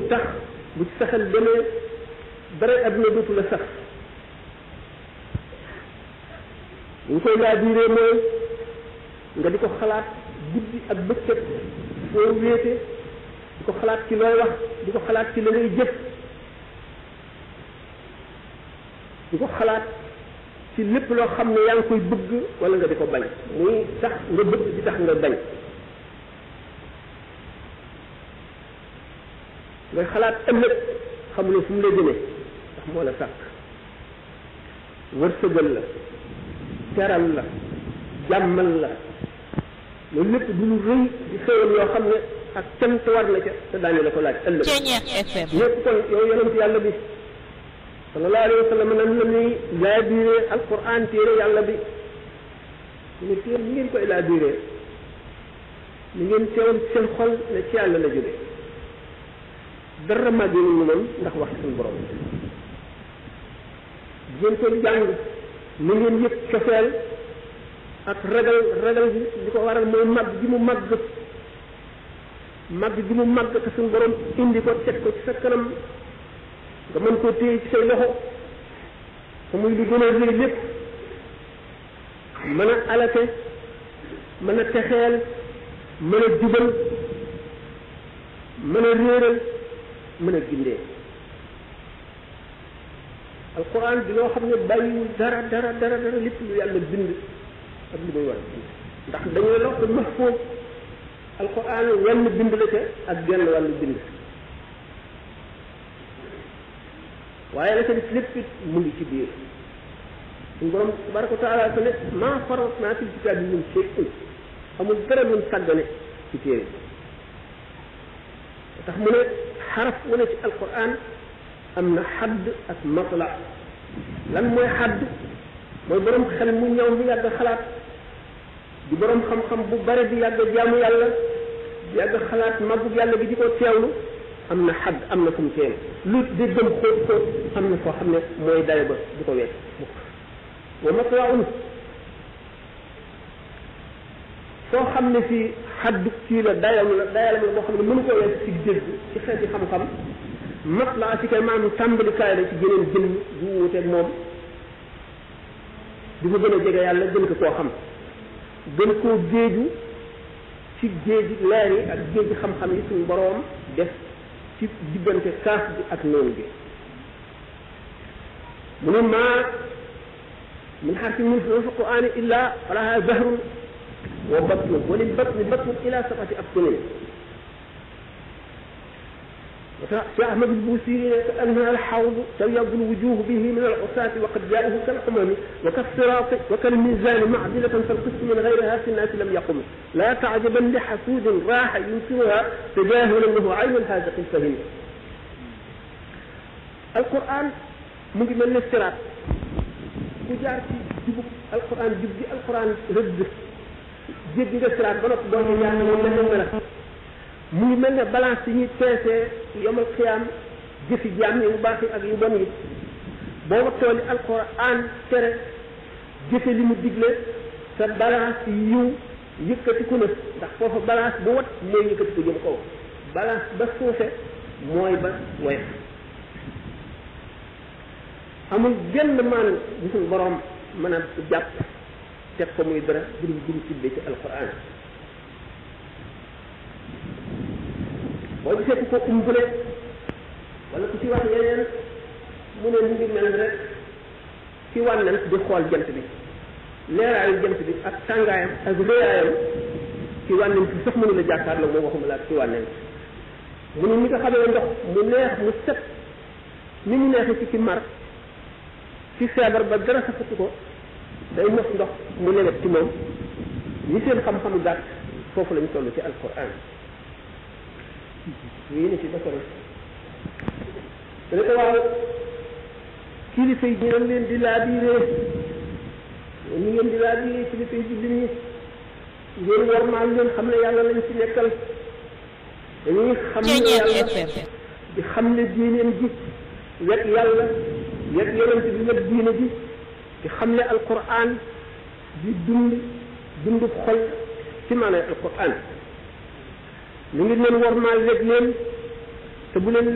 tax bu ci saxal demee dara adduna dootu la sax ñu koy laa biiree mooy nga di ko xalaat guddi ak bëccëg foo wéete di ko xalaat ci looy wax di ko xalaat ci la ngay jëf di ko xalaat ci lépp loo xam ne yaa ngi koy bëgg wala nga di ko bañ muy tax nga bëgg di tax nga bañ ngay xalaat ëllëg xamuloo fu mu lay jëmee ndax moo la sàkk wërsëgal la teral la jàmmal la loolu lépp du lu rëy di xéwal yoo xam ne ak cant war na ca te daañu la ko laaj ëllëg ñëpp kon yow yonent yàlla bi sallallahu alayhi wa sallam nan la ñuy laa biiree alquran téere yàlla bi ñu ne téere ni ngeen koy laa biiree ni ngeen teewal seen xol ne ci yàlla la jóge dara màggee ñu moom ndax wax suñu borom ngeen koy jàng ni ngeen yëg cofeel ak ragal ragal bi li ko waral mooy màgg gi mu màgg màgg gi mu màgg te suñu borom indi ko teg ko ci sa kanam nga mën koo téye ci say loxo te muy li gën a rëy lépp mën a alate mën a texeel mën a jubal mën a réeral mën a gindee alquran di loo xam ne bàyyiwul dara dara dara dara lépp lu yàlla bind ak lu muy war a bind ndax dañuy lox ko mahfuuz alquran wenn bind la ca ak genn wàllu bind waaye la ca def lépp it mu ngi ci biir suñu borom tabaraka wa taala ko ne maa farratnaa fil kitaabi min shay'in amul dara luñ sàggane ci téere tax mu ne xaraf wu ne ci alquran am na xadd ak matla lan mooy xadd mooy borom xel mu ñëw mu yàgg xalaat di borom xam-xam bu bare di yàgg jaamu yàlla di yàgg xalaat màggu yàlla bi di ko teewlu am na xadd am na fu mu teem lu déggam xóot xóot am na foo xam ne mooy dayo ba du ko wees mukk wa matlaun foo xam ne fii xaddu kii la dayam la dayalam la boo xam ne mënu ko wees ci dégg ci xeeti xam-xam matla ci kay maanaam tàmbalikaay la ci geneen jëmm bu wuuteeg moom di ko gën a jege yàlla gën ko koo xam gën koo géeju ci géeji leer yi ak géeji xam-xam yi suñu boroom def ci diggante kaaf bi ak noonu bi mu ne maa min xarfi min fi qur'ani illa falaha zahrun wa batnun wa lil batni batnun ila sabati abtunin شيخ أحمد البوسيري كأنها الحوض تبيض الوجوه به من العصاة وقد جاءه كالحمم وكالصراط وكالميزان معدلة فالقسط من غيرها في الناس لم يقم لا تعجبا لحسود راح ينكرها تجاهلا له عين الهازق الفهم القرآن ممكن من الصراط كجار في جبك القرآن جبك القرآن رد جيب nga siraat ba noppi doon ñaan mo mel mel mu ngi mel ne balance yi ñuy peesee yomal xiyaam jëfi jaam yi yu baax yi ak yu bon yi boo wattoo li alquran tere jëfe li mu digle sa balance yiw yëkkatiku na ndax foofa balance bu wat mooy yëkkatiku jëm kaw balance ba suufe mooy ba woyof amul genn maan bu suñu borom mën a jàpp teg ko muy dara bu dul dum tibbee ci alquran boo gisee ku ko umbule wala ku ci wax yeneen mu ne mu ngi mel rek ci wànnant di xool jant bi leeraayu jant bi ak tàngaayam ak réyaayam ci wànnant bi sax mënu la jàkkaarloo moom waxuma la ak ci wànnant mu ne ni nga xamee ndox mu neex mu set ni mu neexee ci ci mar ci feebar ba dara safatu ko day mos ndox mu lewet ci moom ñi seen xam-xam gàtt foofu lañu toll ci alquran yii ni ci basara dana ko waaw kilifa yi dinañ leen di laabiree ni ngeen di laabiree kilifa yi jullit ñi ngeen warmaal leen xam ne yàlla lañ ci nekkal dañuy xam ne yàlla di xam ne diineen ji wet yàlla wet yonent bi wet diine ji di xam ne alquran di dund dundub xol ci maanaam alquran ñu ngi leen warmaal wet leen te bu leen